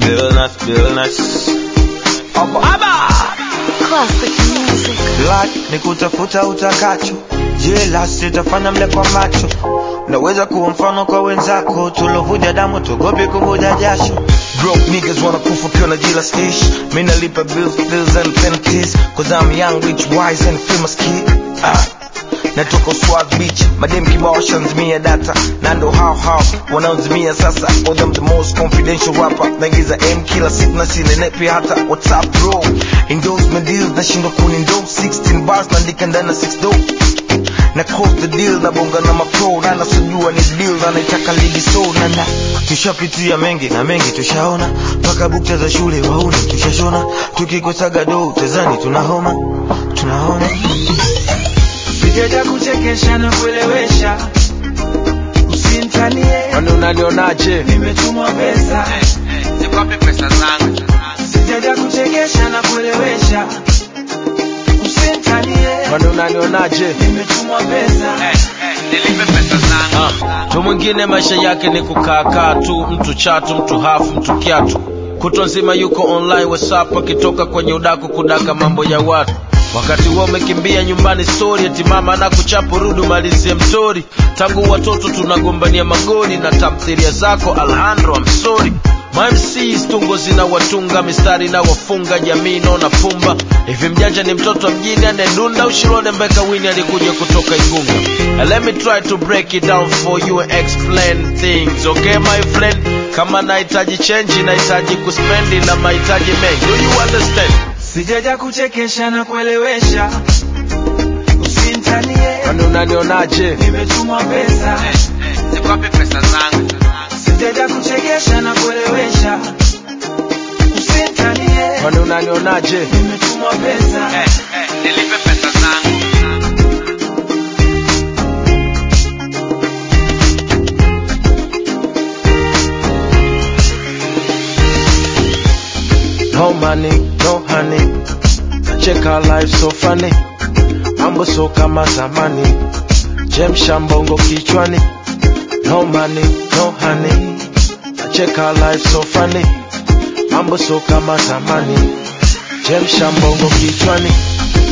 feel nice, feel nice. Aba, aba. Classic music. Black ni kutafuta utakacho, jela sitafanya mle kwa macho. Naweza kuwa mfano kwa wenzako, tulovuja damu tugopi kuvuja jasho. Broke niggas wanna kufa ukiwa na jila stish. Mimi nalipa bills, bills and penalties, cause I'm young, rich, wise and famous kid. Ah. Natoka Swag Beach, madem kibao washanzimia data na ndo hao hao wanaozimia sasa. For them the most confidential rapper, naingiza M kila siku na sinenepi hata WhatsApp bro. Endorsement deals nashindwa kunendorse 16 bars naandika ndani na 6 do na close the deal na bonga na mapro na nasujua ni deal na naitaka ligi so na na tushapitia mengi na mengi tushaona mpaka bukta za shule wauni tushashona tukikosaga do tezani tunahoma tunahoma sijaja kuchekesha na kuelewesha usinitanie Kwani unanionaje? nimetumwa pesa Zikwapi pesa zangu? sijaja kuchekesha na kuelewesha usinitanie Kwani unanionaje? nimetumwa pesa Nilipe pesa zangu. mtu mwingine maisha yake ni kukaakaa tu mtu chatu mtu hafu mtu kiatu kutwa nzima yuko online whatsapp akitoka kwenye udaku kudaka mambo ya watu wakati huo umekimbia nyumbani stori eti mama na kuchapo rudi umalizie mtori tangu watoto tunagombania magoli na tamthiria zako alhandro amsori mamcs tungo zina watunga mistari na wafunga jamii naona pumba hivi mjanja ni mtoto wa mjini anayedunda ushirone mbeka wini alikuja kutoka igunga And let me try to break it down for you and explain things okay my friend kama nahitaji chenji nahitaji kuspendi na mahitaji mengi do you understand sijaja kuchekesha na kuelewesha usinitanie kwani unanionaje nimetumwa pesa Zikwapi pesa zangu? sijaja kuchekesha na kuelewesha usinitanie kwani unanionaje nimetumwa pesa Nilipe pesa zangu. no money no honey nacheka life so funny mambo so kama zamani chemsha mbongo kichwani no money no honey nacheka life so funny mambo so kama zamani chemsha mbongo kichwani